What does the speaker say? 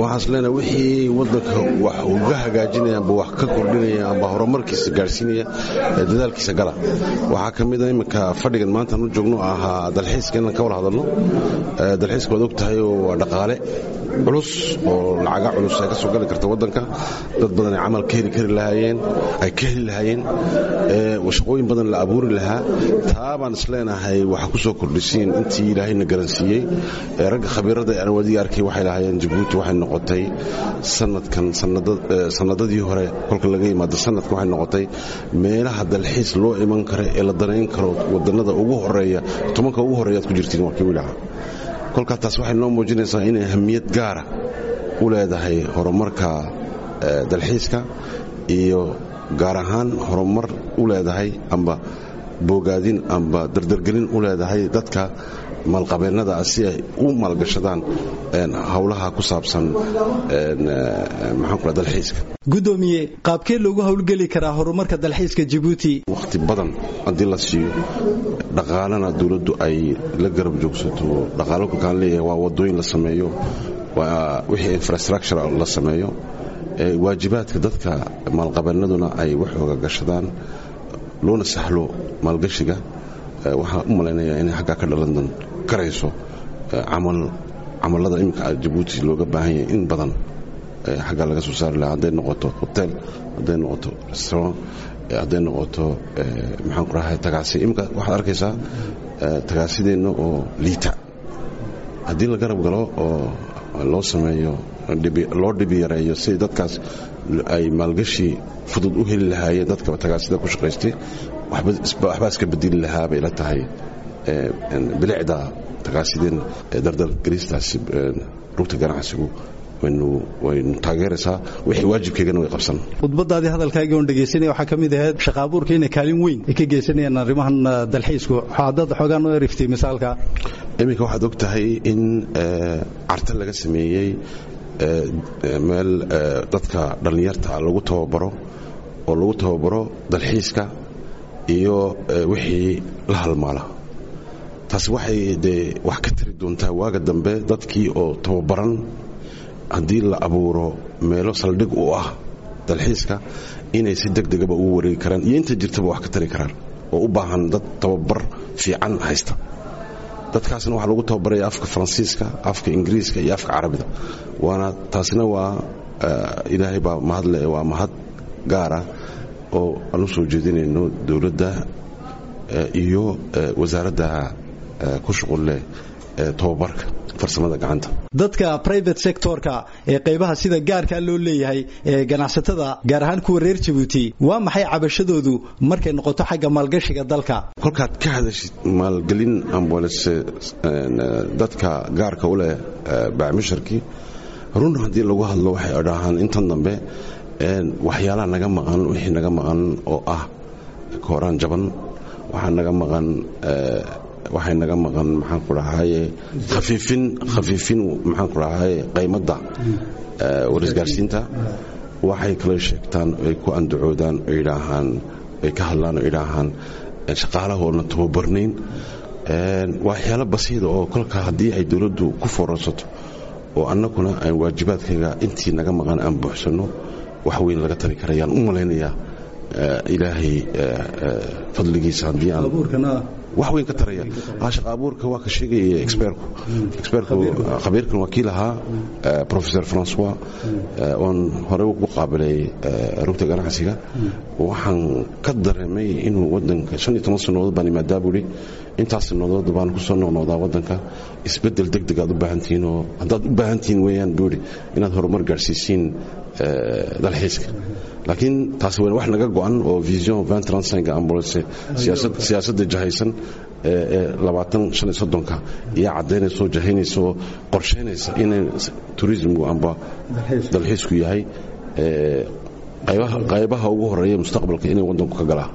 waxaas leenahay wixii waddanka wax uga hagaajinaya amba wax ka kordhinaya amba horumarkiisa gaadhsiinaya dadaalkiisa gala waxaa ka mid a iminka fadhigan maantaan u joogno ahaa dalxiiska inaan ka wada hadalno dalxiiska waad og tahay oo waa dhaqaale culus oo lacaga culus ay ka soo gali karta waddanka dad badan ay camal ka heli kari lahaayeen ay ka heli lahaayeen shaqooyin badan la abuuri lahaa taa baan isleenahay waxaa ku soo kordhisiin intii ilaahayna garansiiyey ragga khabiirada aan wadiga arkay waxay lahaayeen jabuuti waxay noqotay sanadkan sanadadii hore kolka laga yimaado sanadkan waxay noqotay meelaha dalxiis loo iman karo ee la danayn karo wadannada ugu horeeya tobanka ugu horeeyaad ku jirtiin waa kii wilaha kolkaa taas waxay noo muujinaysaa inay ahamiyad gaara u leedahay horumarka dalxiiska iyo gaar ahaan horumar u leedahay amba boogaadin amba dardargelin u leedahay dadka maalqabeennada si ay u maalgashadaan howlaha ku saabsan maxaanku dalxiiska gudoomiye qaabkee loogu howlgeli karaa horumarka dalxiiska jabuuti wakhti badan haddii la siiyo dhaqaalana dowladdu ay la garab joogsato dhaqaalo kolkaan leeyahay waa wadooyin la sameeyo waa wixii infrastructure la sameeyo waajibaadka dadka maalqabeennaduna ay wax oga gashadaan loona sahlo maalgashiga waxaan u malaynayaa inay xaggaa ka dhalan karayso camallada iminka jabuuti looga baahan yahay in badan xaggaa laga soo saari lahaa hadday noqoto hotel hadday noqoto restaurant hadday noqoto maxaan ku rahay tagaasi iminka waxaad arkaysaa tagaasideenna oo liita haddii la garab galo oo loo sameeyo loo dhibi yareeyo si dadkaas ay maalgashi fudud u heli lahaayeen dadka tagaasida ku shaqaystay waxbaa iska bedeli lahaa bay la tahay bilicda tagaasideen dardalgelistaas rugta ganacsigu waynu taageeraysaa wixii waajibkeygana way qabsan khudbadaadii hadalkaagii oon dhegaysanaya waxaa ka mid ahayd shaqaabuurka inay kaalin weyn ay ka geysanayaan arrimahan dalxiisku dad xoogaa noo eriftay misaalka iminka waxaad og tahay in carta laga sameeyey meel dadka dhallinyarta lagu tababaro oo lagu tababaro dalxiiska iyo wixii la halmaala taasi waxay dee wax ka tari doontaa waaga dambe dadkii oo tababaran haddii la abuuro meelo saldhig u ah dalxiiska inay si deg degaba ugu wareegi karaan iyo inta jirtaba wax ka tari karaan oo u baahan dad tababar fiican haysta dadkaasna waxaa lagu tababaraya afka faransiiska afka ingiriiska iyo afka carabida waana taasina waa ilaahay baa mahadle waa mahad gaara oo aan u soo jeedinayno dowladda iyo wasaaradda ku shuqulleh tababarka farsamada gacanta dadka private sectorka ee qaybaha sida gaarkaa loo leeyahay ee ganacsatada gaar ahaan kuwa reer jabuuti waa maxay cabashadoodu markay noqoto xagga maalgashiga dalka kolkaad ka hadashid maalgelin ambalse dadka gaarka u leh bacmisharkii run haddii lagu hadlo waxay dhahaan intan dambe waxyaalaha naga maqan wixii naga maqan oo ah kooraan jaban waxaa naga maqan waxay naga maqan maxaan ku dhahaye khafiifin khafiifin maxaan ku dhahaye qaymadda warisgaarsiinta waxay kala sheegtaan ay ku andacoodaan ay idhaahaan ay ka hadlaan oo idhaahaan shaqaalahoodna tababarnayn waxyaalo basiida oo kolka haddii ay dowladdu ku foorarsato oo annaguna aan waajibaadkayga intii naga maqan aan buuxsanno wax weyn laga tari karayaan u malaynayaa ilaahay fadligiisa haddii aan wax weyn ka taraya shaqa abuurka waa ka sheegaya expertku expertku khabiirkan waa kii lahaa professor francois oon horey ugu qaabilay rugta ganacsiga waxaan ka dareemay inuu wadanka shan iyo toban sannadood baan imaadaa buuri intaas sannadood baan ku soo noqnoqdaa wadanka isbeddel deg deg aad u baahantihiin oo haddaad u baahantihiin weeyaan buuri inaad horumar gaadhsiisiin dalxiiska laakiin taasi waa wax naga go'an oo vision ambulance siyaasadda jahaysan ee labaatan shan iyo soddonka iyo caddaynaysa oo jahaynaysa oo qorshaynaysa inay turismku amba dalxiisku yahay qaybaha ugu horeeya mustaqbalka inay waddanku ka galaa